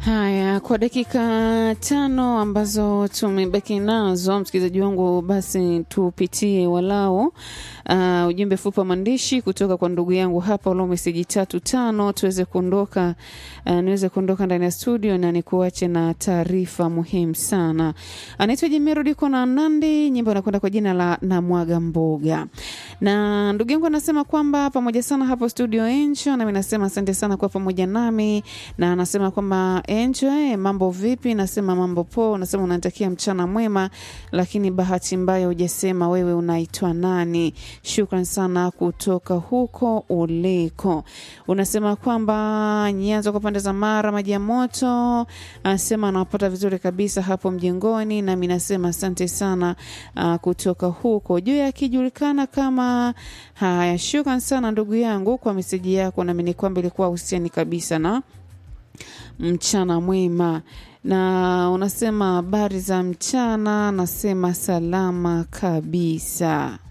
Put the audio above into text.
Haya, kwa dakika tano ambazo tumebaki nazo, msikilizaji wangu, basi tupitie walau uh, ujumbe fupi wa maandishi kutoka kwa ndugu yangu hapa, walau meseji tatu tano, tuweze kuondoka uh, niweze kuondoka ndani ya studio na nikuache na taarifa muhimu sana. Anaitwa Jimero Diko na Nandi, nyimbo anakwenda kwa jina la Namwaga Mboga, na ndugu yangu anasema kwamba pamoja sana hapo studio Encho, nami nasema asante sana kwa pamoja nami, na anasema kwamba Encho, eh, mambo vipi? Nasema mambo poa. Unasema unanitakia mchana mwema, lakini bahati mbaya hujasema wewe unaitwa nani. Shukran sana kutoka huko uliko. Unasema kwamba Nyanza kwa pande za Mara, maji ya moto, anasema anawapata vizuri kabisa hapo mjengoni, nami nasema asante sana uh, kutoka huko juu akijulikana kama haya. Shukran sana ndugu yangu kwa meseji yako, nami ni kwamba ilikuwa husiani kabisa na mchana mwema na unasema habari za mchana, nasema salama kabisa.